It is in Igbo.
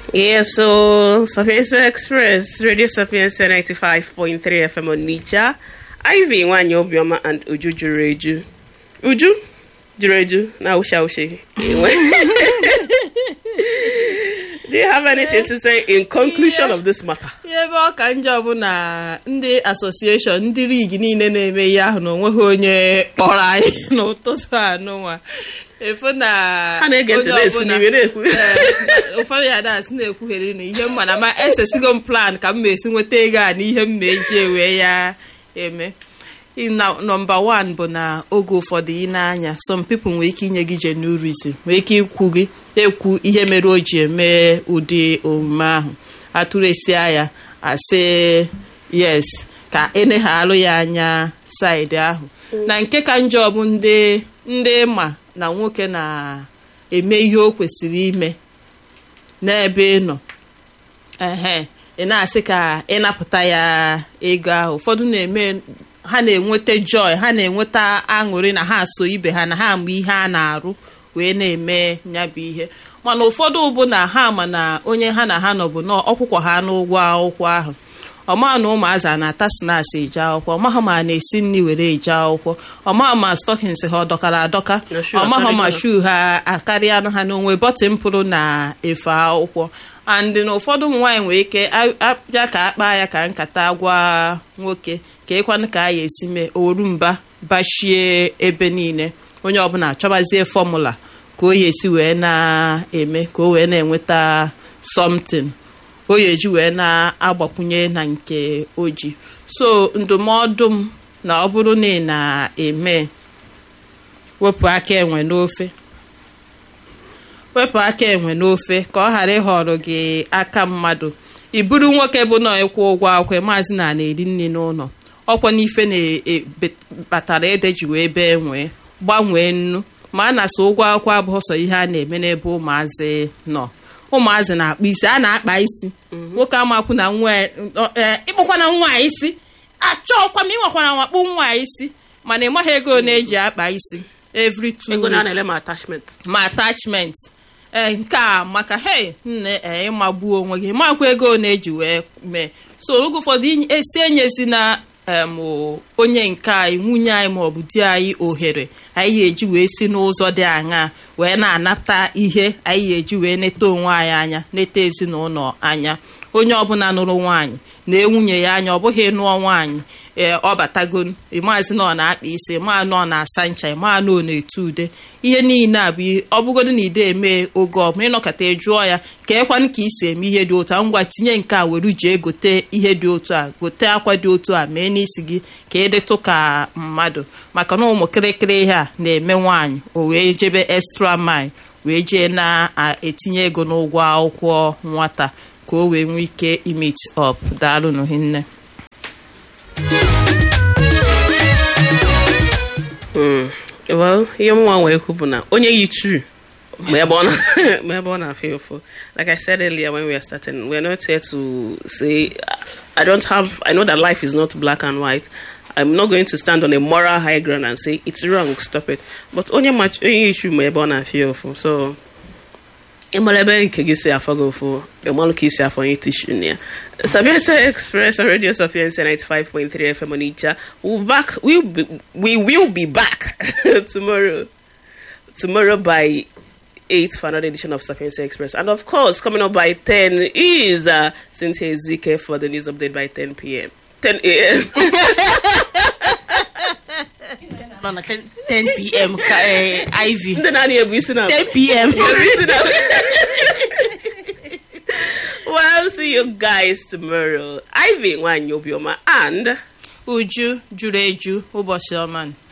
Yeah, so Sapienza Express, Radio Sapienza 95.3 FM on Nicha. Ivy Nwanyi Obioma and Uju Jureju. Uju? Jureju? Na usha ushi. Do you have anything to say in conclusion of this matter? ihe ebe ọ ka njọ bụ na ndị asosieshọn ndị ligi niile na-eme ihe ahụ na onweghị onye kpọrọ anyị n'ụtụtụ anụnwa efu na Ha na-ege ntị onye na-esi ọbụla- n'iwe na-ekwu. Ee, ụfọdụ ya dasị na-ekwugheri na ihe mma na ma esesigo m plan ka m ma esi nweta ego a na ihe m ma eji ewe ya eme na nọmba wan bụ na oge ụfọdụ ị na-anya some people nwere ike inye gị jenurism nwere ike ikwu gị ekwu ihe mere o ji eme ụdị omume ahụ atụresia ya asị yes ka eneghalụ ya anya saịdị ahụ na nke ka njọ bụ ndị ndị ma na nwoke na-eme ihe o kwesịrị ime n'ebe ị nọ ehe ị na-asị ka ịnapụta ya ego ahụ ụfọdụ na-eme ha na-enweta joy ha na-enweta aṅụrị na ha so ibe ha na ha ma ihe a na-arụ wee na-eme ya bụ ihe mana ụfọdụ bụ na ha ma na onye ha na ha nọ bụ na ọkwụkwọ ha n'ụgwọ akwụkwọ ahụ ọma na ụmụazị a na-ata snacks eje akwụkwọ ọmaha ma a na-esi nri were eje akwụkwọ ọmaha ma stockings ha ọ dọkara adọka Na shoe ọmaha ma akarịa. shuu ha akarịa ha n'onwe bọtịn pụrụ na efe akwụkwọ and na ụfọdụ ụmụ nwaanyị nwere ike a- abịa ka akpa ya ka nkata gwa nwoke ka ịkwanụ ka a ya esi mee oru mba bashie ebe niile onye ọbụla chọbazie fọmụla ka o ya esi wee na-eme ka o wee na-enweta something o ya eji wee na-agbakwunye na nke o ji so ndụmọdụ m na ọ bụrụ na ị na-eme wepụ aka enwe n'ofe wepụ aka enwe n'ofe ka ọ ghara ịhọrọ gị aka mmadụ ị bụrụ nwoke bụ na ịkwụ ụgwọ akwụkwọ maazị na na-eri nri n'ụlọ ọkwa n'ife na-kpatara ede ji wee bee nwee gbanwee nnu ma a na-asa ụgwọ akwụkwọ abụghị sọ ihe a na-eme n'ebe ụmụazị nọ ụmụazị na-akpa isi a na-akpa isi nwoke amakwu na nwa ee, ịkpụkwana nwa a isi achọọkwa m ịnwekwana nwakpu nwa a isi mana ị maghị ego na-eji akpa isi every two Ego na weeks na-ele ma attachment. ma attachment ee nke a maka hey nne ee ịmagbuo onwe gị makwa ego na-eji wee mee so oge ụfọdụ inye- esi enyezi na em, o- onye nke anyị nwunye anyị maọbụ di anyị ohere anyị ga-eji wee si n'ụzọ dị aṅaa wee na-anata ihe anyị ga-eji wee neta onwe anyị anya neta ezinụlọ anya onye ọbụla nụrụ nwaanyị na nwunye ya anya ọ bụghị nụọ nwaanyị ee ọ batago ịmaazị na ọ na-akpa isi ma na ọ na-asa ncha ma na ọ na-etu ude ihe niile a bụ ihe- ọ bụgodo na ide eme oge ọbụla ịnọkọta jụọ ya ka ekwanụ ka isi eme ihe dị otu a ngwa tinye nke a were jee gote ihe dị otu a gote akwa dị otu a mee n'isi gị ka ịdịtụ ka mmadụ maka na ụmụ kịrịkịrị ihe a na-eme nwaanyị o wee jebe extra mile wee jee na-etinye ego n'ụgwọ akwụkwọ nwata ka o wee nwee ike imit up daalụ hinne Mm. Well, ihe mụnwa nwee ekwu bụ na onye yi true ma ebe ọ na- ma ebe ọ na-afịa ụfụ. Like I said earlier when we were starting, we're not here to say, I don't have, I know that life is not black and white. I'm not going to stand on a moral high ground and say, it's wrong, stop it. But onye ma onye yi true ma ebe ọ na-afịa ụfụ. So, ịmara ebe nke gị si afọ gị ụfụ ịmalụ ka isi afọ onye tishu na ya sapiensa express on radio sapiensa 95.3 fm onitsha we'll back we'll be, we will be back tomorrow tomorrow by 8 for another edition of sapiensa express and of course coming up by 10 is uh, cynthia ezike for the news update by 10 p.m 10 a.m nọ na 10 pm ka iv ndị na-anị ebu isi na 10 pm ebu isi na well see you guys tomorrow ivy nwanyi obioma and uju juru eju ụbọchị ọma